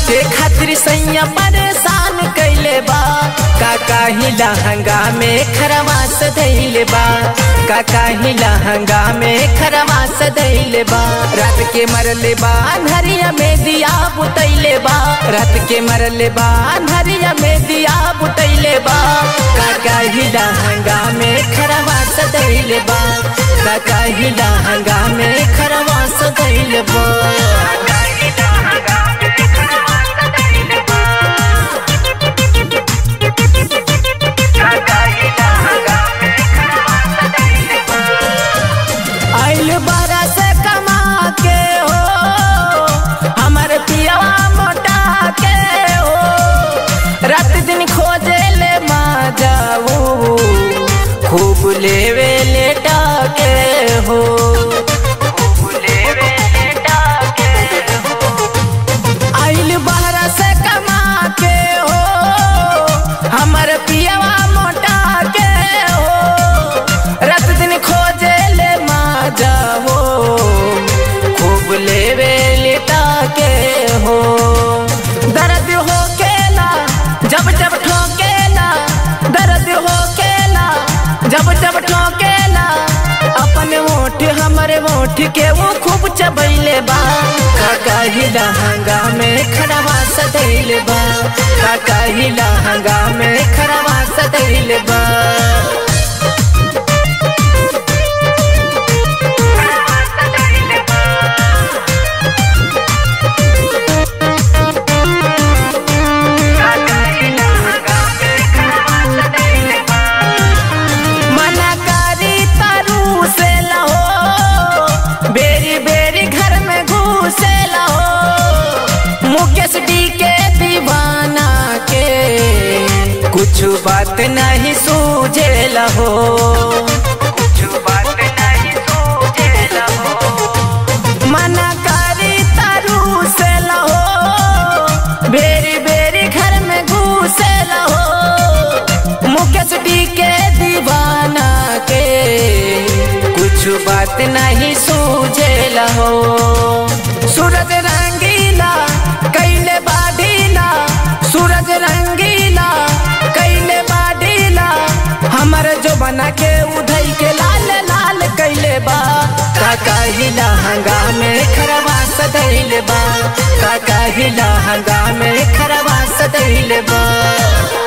के खातिर सैया परेशान कैले बा काका ही लहंगा में खरवा सधैले बा काका ही लहंगा में खरवा सधैले बा रात के मरले बा अन्हरिया में दिया बुतैले बा रात के मरले बा अन्हरिया में दिया बुतैले बा काका ही लहंगा में खरवा सधैले बा काका ही लहंगा में खरवा सधैले बा आइल बारा से कमा के हो हमर पियावा मोटा के हो रात दिन खोजे ले मा जाऊ खूब लेवे लेटा के हो आइल बाहरा से कमा के हो हमर पियावा मोटा के हो रात दिन खोजे ले मा जाओ खूब लेवे लेटा के हो दर्द हो केला जब जब ठोकेला दर्द हो केला जब जब ठोकेला अपन ओठ हमरे ओठ के वो खूब चबैले बा काका ही लहंगा में खड़वा सदैले बा काका ही लहंगा में खड़वा सदैले बा मना करी तारू से लहो बेरी बेरी घर में घुसे लहो मुकेश डी के दीवाना के कुछ बात नहीं सूझे लहो मना करी तारू से लहो बेरी बेरी घर में घुसे लहो मुकेश डी के दीवाना के कुछ बात नहीं सूझे लहो सूरज रंगीला कैले बाढ़ीला सूरज रंगीला कैले बाढ़ीला हमर जो बना के उधई के लाल लाल कैले बा काका ही लहंगा में खरवा सदैले बा काका ही लहंगा में खरवा सदैले बा